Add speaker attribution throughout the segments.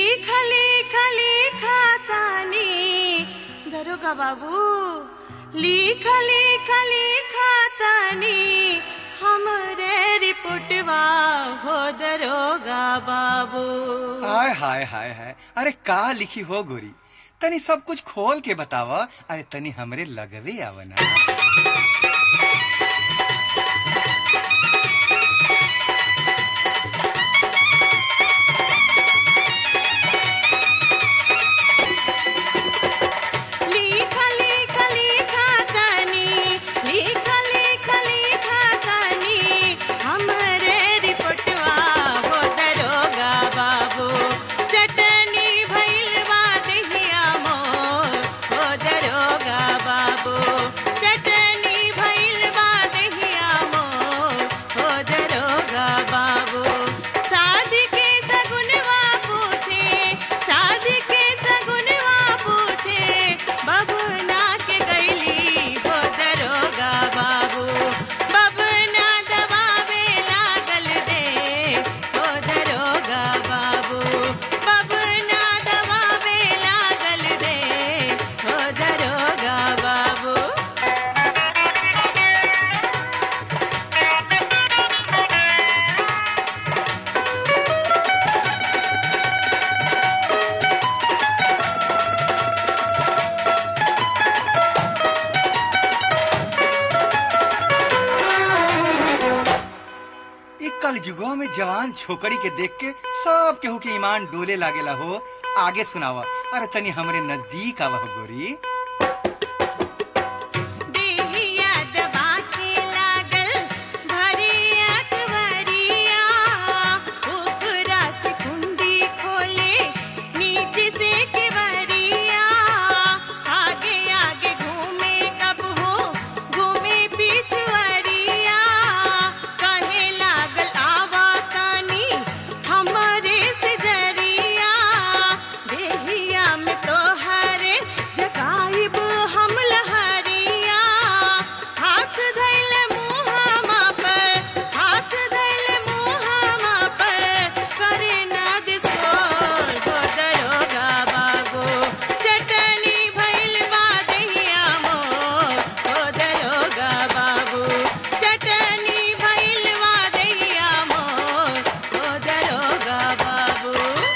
Speaker 1: लिखली खली खातानी दरोगा बाबू लिखली खली खातानी हमरे रिपोर्टवा हो दरोगा बाबू
Speaker 2: हाय हाय हाय हाय अरे का लिखी हो गोरी तनी सब कुछ खोल के बतावा अरे तनी हमरे लगवे आवना
Speaker 1: लिखली खली खातानी लिखली खली खातानी हमरे रिपोर्टवा हो दरोगा बाबू चटनी भइलवा देहिया मोर हो दरोगा बाबू चटनी भइलवा देहिया मोर हो दरोगा बाबू शादी के सगुनवा पूछे शादी के सगुनवा पूछे बबुना के गैली हो दरोगा बाबू बबुना दबावे लागल दे हो दरोगा बाबू बबुना दबावे लागल दे हो दरोगा बाबू
Speaker 2: ई कल युगवा में जवान छोकरी के देख के सब केहू के ईमान डोले लागेला हो आगे सुनावा अरे तनी हमरे नजदीक आवा हो गोरी
Speaker 1: देहिया दबा के लागल भरिया कवरिया ऊपरा से कुंडी खोले नीचे से केवरिया आगे आगे घूमे कब हो घूमे पिछवरिया कहे लागल आवा तानी हमरे से जरिया देहिया में तोहरे जगाइब हम लहरिया हाथ धैल मुहामा पर हाथ धैल मुहामा पर करे ना दिसोर हो दरोगा बाबू चटनी भइल बा देहिया मोर हो दरोगा बाबू चटनी भइल बा देहिया मोर हो दरोगा बाबू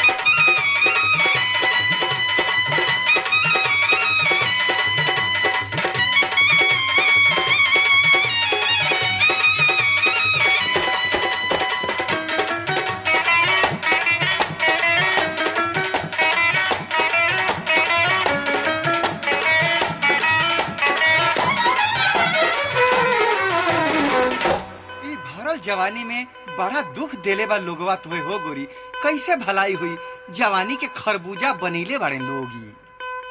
Speaker 2: ई भरल जवानी में बड़ा दुख देले बा लोगवा तुहे हो गोरी कैसे भलाई हुई जवानी के खरबूजा बनीले बाड़े लोग ई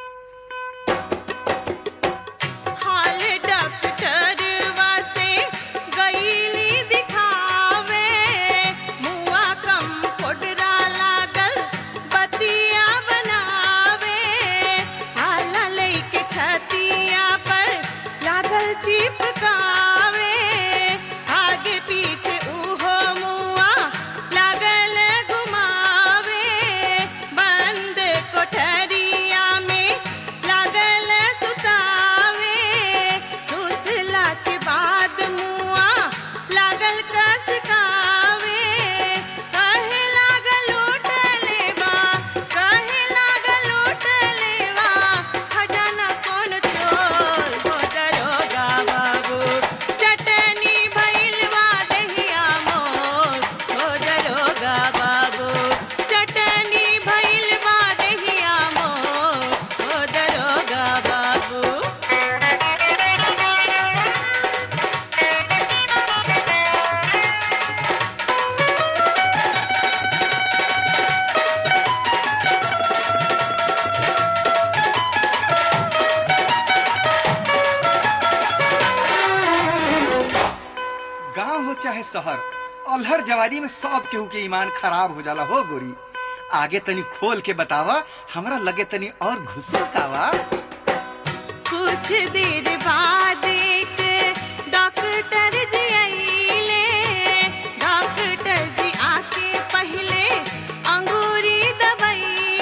Speaker 1: हाल डॉक्टरवा से गईली दिखावे मुआ कम फोडरा लागल बतिया बनावे हाला लइके छतिया पर लागल चिपकावे आगे पीछे उहो मुआ लागल घुमावे बंद कोठरिया में लागल सुतावे सुतला के बाद मुआ लागल कसकावे कहे लागल उठले बा कहे लागल उठले बा खजाना कौन चोर हो दरोगा बाबू चटनी भइलवा दहिया मोर हो दरोगा बाबू चटनी भइलवा दहिया मोर हो दरोगा बाबू
Speaker 2: गांव हो चाहे शहर अल्हर जवानी में सब केहू के ईमान खराब हो जाला हो गोरी आगे तनी खोल के बतावा हमरा लगे तनी और घुसो कावा
Speaker 1: कुछ देर बाद एक डॉक्टर जी आइले डॉक्टर जी आके पहले अंगूरी दवाई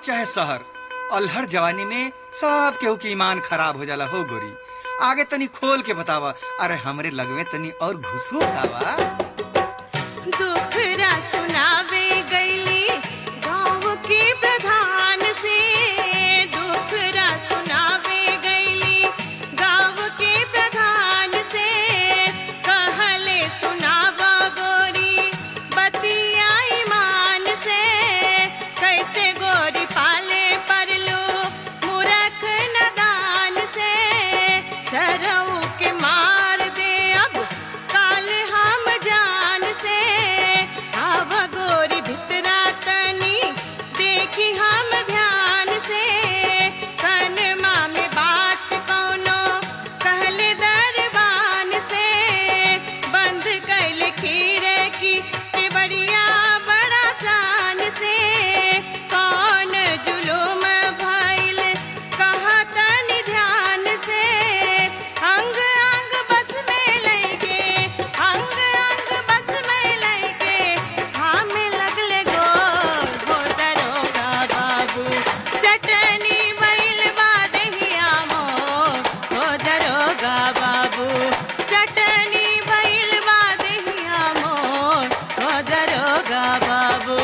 Speaker 2: चाहे शहर अल्हड़ जवानी में सब केहू के ईमान खराब हो जाला हो गोरी आगे तनी खोल के बतावा अरे हमरे लगवे तनी और घुसो खावा
Speaker 1: दुखरा सुनावे गईली गाँव के प्रधान से दुखरा सुनावे गईली गाँव के प्रधान से कहले सुनावा गोरी बतिया ईमान से कैसे गोरी पाले परलू मूरख नदान से सरऊ के मार दे अब काल हम जान से आव गोरी भितरा तनी देखी हम ध्यान से कनमा में बात कौनो कहले दरबान से बंद कैल खीरे की के बढ़िया बड़ा शान से कौन जुलुम भइल कहा तनी ध्यान से अंग अंग बस में लैके अंग अंग बस में लैके हमें लगले गो हो दरोगा बाबू चटनी भइल बा दहिया मोर हो दरोगा बाबू चटनी भइल बा दहिया मोर हो दरोगा बाबू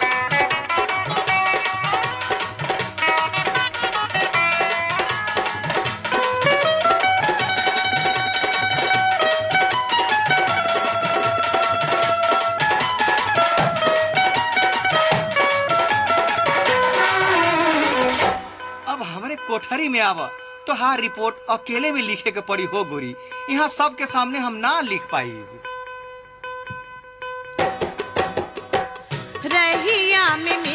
Speaker 2: अब हमरे कोठरी में आवा तो हार रिपोर्ट अकेले में लिखे के पड़ी हो गोरी यहाँ सबके सामने हम ना लिख पाई
Speaker 1: रहिया में